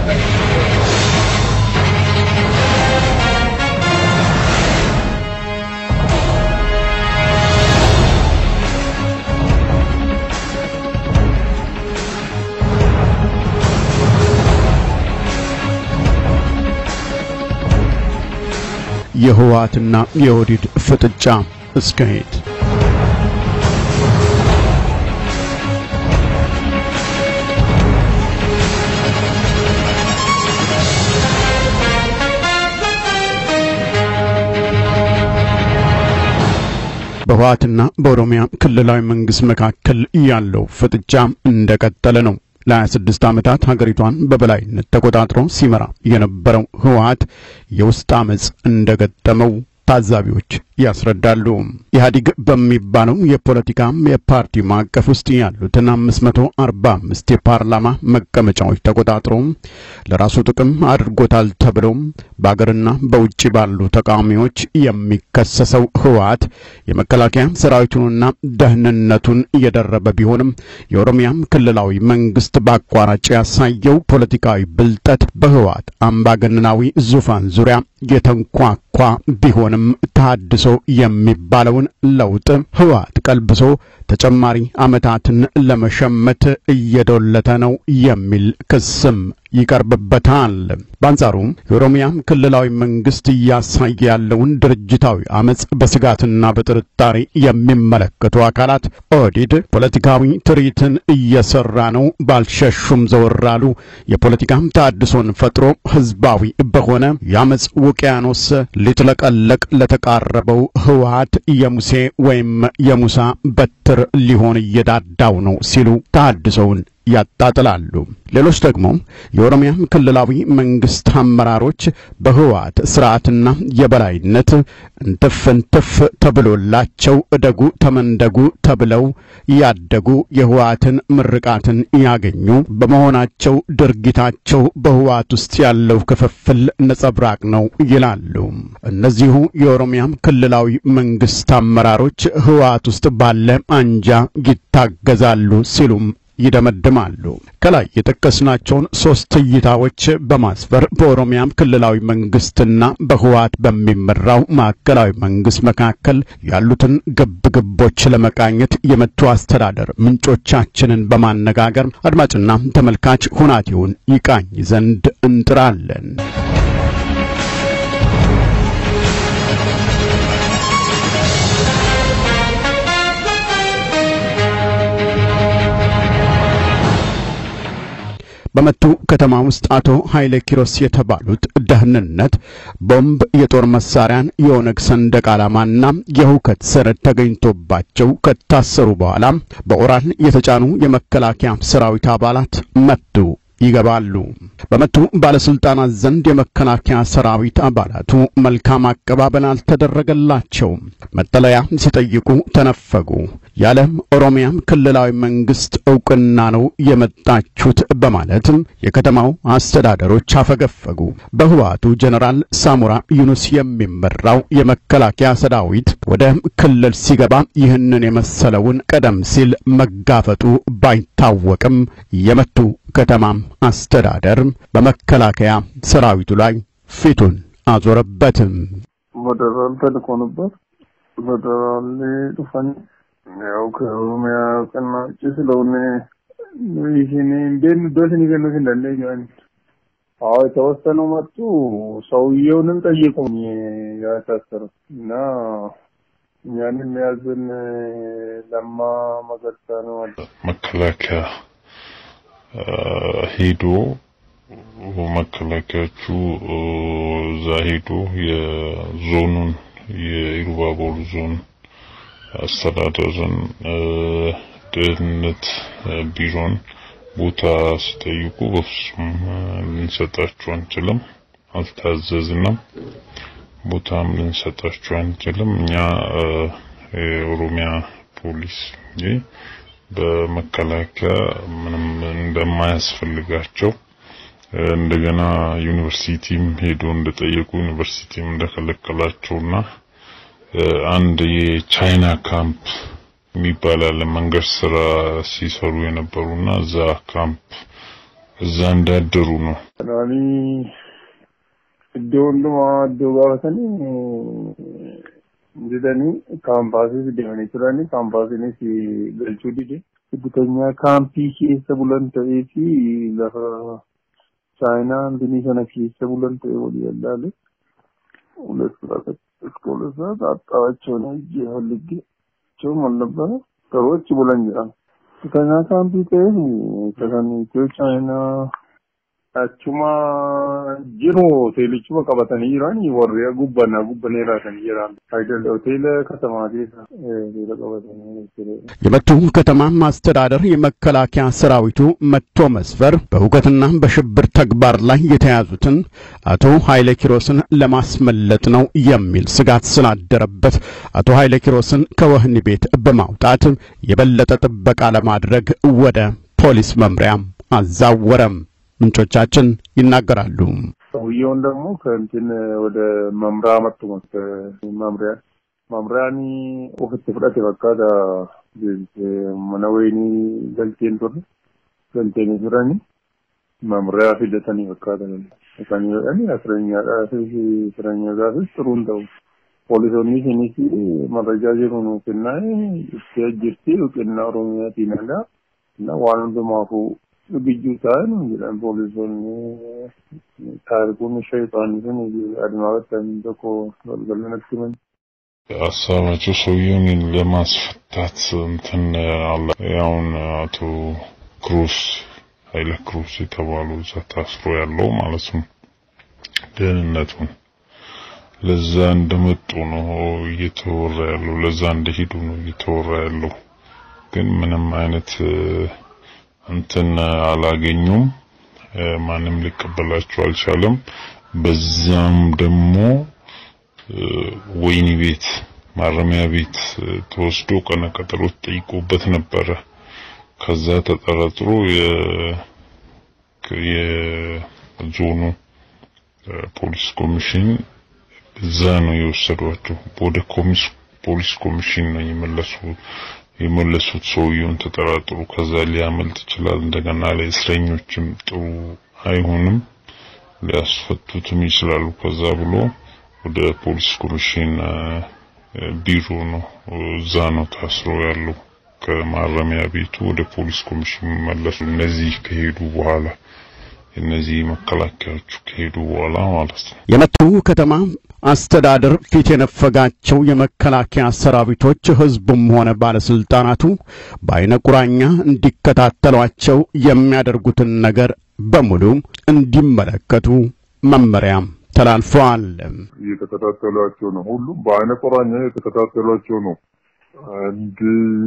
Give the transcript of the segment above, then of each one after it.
የህወሓትና የኦህዴድ ፍጥጫ እስከሄድ በህወሓትና በኦሮሚያ ክልላዊ መንግስት መካከል ያለው ፍጥጫ እንደቀጠለ ነው። ለ26 ዓመታት ሀገሪቷን በበላይነት ተቆጣጥሮ ሲመራ የነበረው ህወሓት የውስጥ አመጽ እንደገጠመው ታዛቢዎች ያስረዳሉ። ኢህአዲግ በሚባለው የፖለቲካ የፓርቲ ማዕቀፍ ውስጥ ያሉትን 545 የፓርላማ መቀመጫዎች ተቆጣጥሮ ለራሱ ጥቅም አድርጎታል ተብሎ በአገርና በውጭ ባሉ ተቃዋሚዎች የሚከሰሰው ህወሓት የመከላከያ ሰራዊቱንና ደህንነቱን እየደረበ ቢሆንም የኦሮሚያም ክልላዊ መንግስት በአቋራጭ ያሳየው ፖለቲካዊ ብልጠት በህወሓት አምባገነናዊ ዙፋን ዙሪያ የተንኳኳ ቢሆንም ተሃድሶ የሚባለውን ለውጥ ህወሓት ቀልብሶ ተጨማሪ ዓመታትን ለመሸመት እየዶለተ ነው የሚል ክስም ይቀርብበታል። በአንጻሩ የኦሮሚያ ክልላዊ መንግስት እያሳየ ያለውን ድርጅታዊ አመጽ በስጋትና በጥርጣሬ የሚመለከቱ አካላት ኦህዴድ ፖለቲካዊ ትርኢትን እየሰራ ነው፣ ባልሸሹም ዘወር አሉ። የፖለቲካም ተሃድሶን ፈጥሮ ህዝባዊ በሆነ የአመጽ ውቅያኖስ ሊጥለቀለቅ ለተቃረበው ህወሓት የሙሴ ወይም የሙሳ በትር ሊሆን እየዳዳው ነው ሲሉ ተሃድሶውን ያጣጥላሉ። ሌሎች ደግሞ የኦሮሚያ ክልላዊ መንግስት አመራሮች በህወሓት ስርዓትና የበላይነት እንትፍ እንትፍ ተብሎላቸው እደጉ ተመንደጉ ተብለው ያደጉ የህወሓትን ምርቃትን ያገኙ በመሆናቸው ድርጊታቸው በህወሓት ውስጥ ያለው ክፍፍል ነጸብራቅ ነው ይላሉ። እነዚሁ የኦሮሚያ ክልላዊ መንግስት አመራሮች ህወሓት ውስጥ ባለ አንጃ ይታገዛሉ ሲሉም ይደመድማሉ። ከላይ የጠቀስናቸውን ሶስት እይታዎች በማስፈር በኦሮሚያም ክልላዊ መንግስትና በህወሓት በሚመራው ማዕከላዊ መንግስት መካከል ያሉትን ግብግቦች ለመቃኘት የመቱ አስተዳደር ምንጮቻችንን በማነጋገር አድማጭና ተመልካች ሁናቴውን ይቃኝ ዘንድ እንጥራለን። በመቱ ከተማ ውስጥ አቶ ኃይሌ ኪሮስ የተባሉት ደህንነት ቦምብ፣ የጦር መሳሪያን፣ የኦነግ ሰንደቅ ዓላማና የሁከት ሰነድ ተገኝቶባቸው ከታሰሩ በኋላ በኦራል የተጫኑ የመከላከያ ሰራዊት አባላት መቱ ይገባሉ። በመቱ ባለስልጣናት ዘንድ የመከላከያ ሰራዊት አባላቱ መልካም አቀባበል አልተደረገላቸውም። መጠለያ ሲጠይቁ ተነፈጉ። የዓለም ኦሮሚያም ክልላዊ መንግስት እውቅና ነው የመጣችሁት በማለት የከተማው አስተዳደሮች አፈገፈጉ። በህወሓቱ ጀነራል ሳሙራ ዩኑስ የሚመራው የመከላከያ ሰራዊት ወደ ክልል ሲገባ ይህንን የመሰለውን ቀደም ሲል መጋፈጡ ባይታወቅም የመቱ ከተማም አስተዳደር በመከላከያ ሰራዊቱ ላይ ፊቱን አዞረበትም። ፌደራል ተልኮ ነበር። ፌደራል ዱፋን ያው ከኦሮሚያ ቀና ውጭ ስለሆነ ይህን እንዴት ዶትን ይገኑት እንዳለ አዎ የተወሰኑ መጡ። ሰውየውንም ጠየቁኝ ያታሰሩት እና እኛንም ያዝን ለማ መገርሳ ነው አለ መከላከያ ሄዶ መከላከያዎቹ እዛ ሄዶ የዞኑን የኢሉባቦር ዞን አስተዳደርን ደህንነት ቢሮን ቦታ ሲጠይቁ በፍጹም ልንሰጣችሁ አንችልም፣ አልታዘዝንም፣ ቦታም ልንሰጣችሁ አንችልም። እኛ የኦሮሚያ ፖሊስ እንጂ በመከላከያ ምንም እንደማያስፈልጋቸው እንደገና ዩኒቨርሲቲም ሄዶ እንደጠየቁ ዩኒቨርሲቲም እንደከለከላቸውና አንድ የቻይና ካምፕ የሚባል አለ መንገድ ስራ ሲሰሩ የነበሩና እዛ ካምፕ እዛ እንዳደሩ ነው። Kanaanii iddoo hundumaa iddoo gaafatanii jedhanii kaampaasiis deemanii turanii kaampaasiinis galchuu dide. Hojjetanyaa kaampii keessa bulan ta'ee fi lafa chaayinaa binii sana keessa bulan ta'e walii yallaale. ሁለት ሰዓት እስከ ሁለት ሰዓት አጣዋቸው ነው እጄ ፈልጌ ቸው አልነበረ ሰዎች ብለን ይላል ከኛ ካምፒ ta'e ከሰን ኢትዮ ቻይና achuma jiru hoteelichuma qabatanii jiran warri gubbanaa gubbaneeraa kan jiran አይደለ ሆቴል ከተማ keessa ሆቴል qabatanii jiru የመቱ ከተማ ማስተዳደር የመከላከያ ሰራዊቱ መጥቶ መስፈር በሁከትና በሽብር ተግባር ላይ የተያዙትን አቶ ኃይለ ኪሮስን ለማስመለጥ ነው የሚል ስጋት ስላደረበት አቶ ኃይለ ኪሮስን ከወህኒ ቤት በማውጣት የበለጠ ጥበቃ ለማድረግ ወደ ፖሊስ መምሪያም አዛወረም። ምንጮቻችን ይናገራሉ። ሰውየውን ደግሞ ከእንትን ወደ መምሪያ መጡ መምሪያ መምሪያን ኦፊtti fudhate fakkaata mana wayinii galteen turre galteeni turani መምሪያ fidatanii fakkaatan kan jedhani asireenyaadhaafis asireenyaadhaafis xuruun ta'u poolisoonni isinis marrajaa jiru nu kennaa itti ajjirti kennaa oromiyaatiin alaa እና waan hundumaafuu biyyuu ta'an jedhan poolisoonni taarikuun shayitaanii sun adeemaa battan tokko galgala natti himan. ሀሳባቸው ሰውየውን ለማስፈታት እንትን አለ። ያውን አቶ ክሩስ ኃይለ ክሩስ የተባሉ እዛ ታስሮ ያለው ማለት ነው። ደህንነቱን ለዛ እንደመጡ ነው እየተወራ ያለው፣ ለዛ እንደሄዱ ነው እየተወራ ያለው። ግን ምንም አይነት እንትን አላገኙም። ማንም ሊቀበላቸው አልቻለም። በዛም ደግሞ ወይኒ ቤት ማረሚያ ቤት ተወስዶ ቀነ ቀጠሮ ተጠይቆበት ነበረ። ከዛ ተጠረጥሮ የዞኑ ፖሊስ ኮሚሽን እዛ ነው የወሰዷቸው። ወደ ፖሊስ ኮሚሽን ነው የመለሱ የመለሱት ሰውየውን ተጠራጥሩ። ከዛ ሊያመልጥ ይችላል። እንደገና ለእስረኞችም ጥሩ አይሆንም፣ ሊያስፈቱትም ይችላሉ። ከዛ ብሎ ወደ ፖሊስ ኮሚሽን ቢሮ ነው እዛ ነው ታስሮ ያለው። ከማረሚያ ቤቱ ወደ ፖሊስ ኮሚሽን መለሱ። እነዚህ ከሄዱ በኋላ እነዚህ መከላከያዎቹ ከሄዱ በኋላ ማለት ነው። የመቱ ከተማ አስተዳደር ፊት የነፈጋቸው የመከላከያ ሰራዊቶች ህዝቡም ሆነ ባለስልጣናቱ በአይነ ቁራኛ እንዲከታተሏቸው የሚያደርጉትን ነገር በሙሉ እንዲመለከቱ መመሪያም ተላልፈዋል። እየተከታተሏቸው ነው። ሁሉም በአይነ ቁራኛ እየተከታተሏቸው ነው። አንድ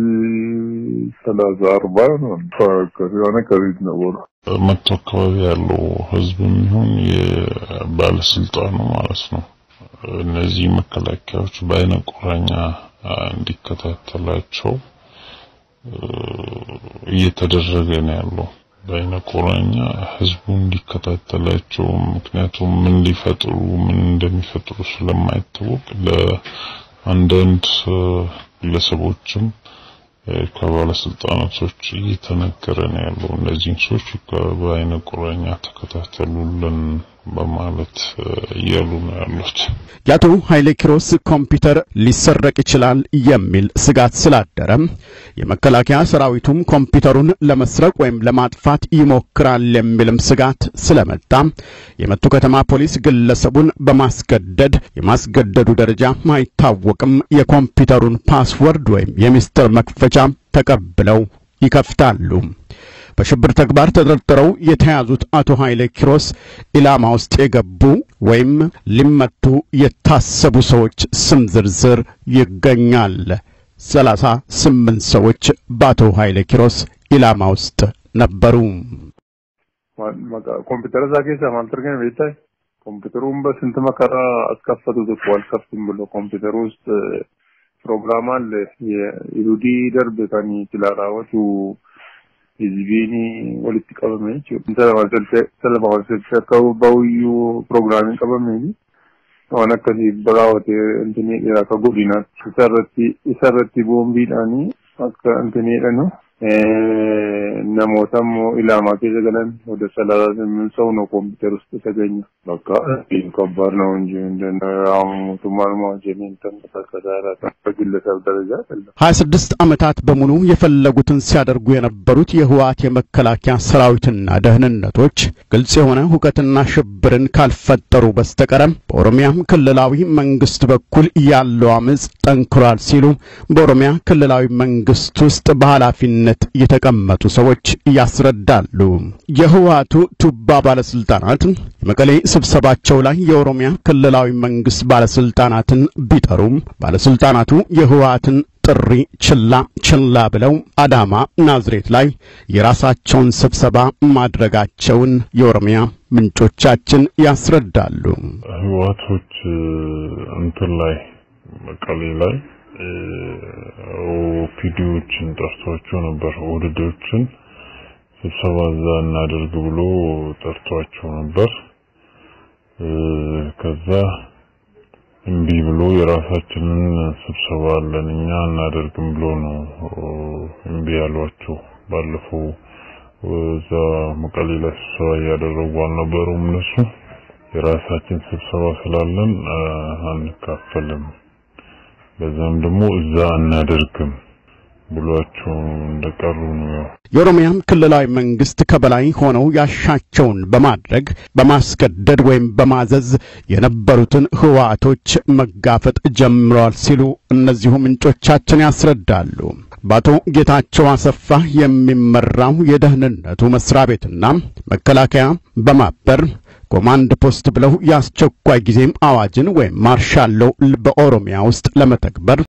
ሰላሳ አርባ ነው ከሆነ ከቤት ነበሩ። መቶ አካባቢ ያለው ህዝብም ይሁን የባለስልጣኑ ማለት ነው እነዚህ መከላከያዎች በአይነ ቁራኛ እንዲከታተላቸው እየተደረገ ነው ያለው። በአይነ ቁራኛ ህዝቡ እንዲከታተላቸው፣ ምክንያቱም ምን ሊፈጥሩ ምን እንደሚፈጥሩ ስለማይታወቅ ለአንዳንድ ግለሰቦችም ከባለስልጣናቶች እየተነገረ ነው ያለው። እነዚህን ሰዎች በአይነ ቁራኛ ተከታተሉልን በማለት እያሉ ነው ያሉት። የአቶ ኃይሌ ኪሮስ ኮምፒውተር ሊሰረቅ ይችላል የሚል ስጋት ስላደረም የመከላከያ ሰራዊቱም ኮምፒውተሩን ለመስረቅ ወይም ለማጥፋት ይሞክራል የሚልም ስጋት ስለመጣ የመቱ ከተማ ፖሊስ ግለሰቡን በማስገደድ የማስገደዱ ደረጃ አይታወቅም የኮምፒውተሩን ፓስወርድ ወይም የሚስጥር መክፈቻ ተቀብለው ይከፍታሉ። በሽብር ተግባር ተጠርጥረው የተያዙት አቶ ኃይሌ ኪሮስ ኢላማ ውስጥ የገቡ ወይም ሊመቱ የታሰቡ ሰዎች ስም ዝርዝር ይገኛል። ሰላሳ ስምንት ሰዎች በአቶ ኃይሌ ኪሮስ ኢላማ ውስጥ ነበሩ። ኮምፒውተር እዛ ኬሳ ማልተርገን ቤታይ ኮምፒውተሩን በስንት መከራ አስከፈቱት እኮ አልከፍትም ብሎ ኮምፒውተሩ ውስጥ ፕሮግራም አለ የኢሉዲ ደርብ ከኒ ቲላራወቱ ህዝቢን ወሊtti qabame jechuudha. Telefoon akka bahuyyuu pirogiraamiin qabame waan akkasii biraawwatee intinii dheeraa akka godinaatti isarratti isarratti boombiidhaanii akka intinii jedhanu namoota immoo ilaamaa keessa galan ወደ ሰላሳ ስምንት ሰው ነው ኮምፒውተር ውስጥ የተገኘ። በቃ ከባድ ነው እንጂ አሁን ሞቱማል ማጀኔን ተንቀሳቀሳራ በግለሰብ ደረጃ አይደለም። ሀያ ስድስት ዓመታት በሙሉ የፈለጉትን ሲያደርጉ የነበሩት የህወሓት የመከላከያ ሰራዊትና ደህንነቶች ግልጽ የሆነ ሁከትና ሽብርን ካልፈጠሩ በስተቀረ በኦሮሚያ ክልላዊ መንግስት በኩል ያለው አመጽ ጠንክሯል ሲሉ በኦሮሚያ ክልላዊ መንግስት ውስጥ በኃላፊነት የተቀመጡ ሰዎች ያስረዳሉ። የህወሓቱ ቱባ ባለስልጣናት የመቀሌ ስብሰባቸው ላይ የኦሮሚያ ክልላዊ መንግስት ባለስልጣናትን ቢጠሩም ባለስልጣናቱ የህወሓትን ጥሪ ችላ ችላ ብለው አዳማ ናዝሬት ላይ የራሳቸውን ስብሰባ ማድረጋቸውን የኦሮሚያ ምንጮቻችን ያስረዳሉ። ህወሓቶች እንትን ላይ መቀሌ ላይ ኦፒዲዎችን ጠርቷቸው ነበር። ኦህዴዶችን ስብሰባ እዛ እናደርግ ብሎ ጠርቷቸው ነበር። ከዛ እምቢ ብሎ የራሳችንን ስብሰባ አለን እኛ እናደርግም ብሎ ነው እምቢ ያሏቸው። ባለፈው እዛ መቀሌ ላይ ስብሰባ እያደረጉ አልነበሩም እነሱ የራሳችን ስብሰባ ስላለን አንካፈልም፣ በዛም ደግሞ እዛ አናደርግም ብሏቸው እንደቀሩ ነው። የኦሮሚያም ክልላዊ መንግስት ከበላይ ሆነው ያሻቸውን በማድረግ በማስገደድ ወይም በማዘዝ የነበሩትን ህወሓቶች መጋፈጥ ጀምረዋል ሲሉ እነዚሁ ምንጮቻችን ያስረዳሉ። በአቶ ጌታቸው አሰፋ የሚመራው የደህንነቱ መስሪያ ቤትና መከላከያ በማበር ኮማንድ ፖስት ብለው የአስቸኳይ ጊዜም አዋጅን ወይም ማርሻል ሎው በኦሮሚያ ውስጥ ለመተግበር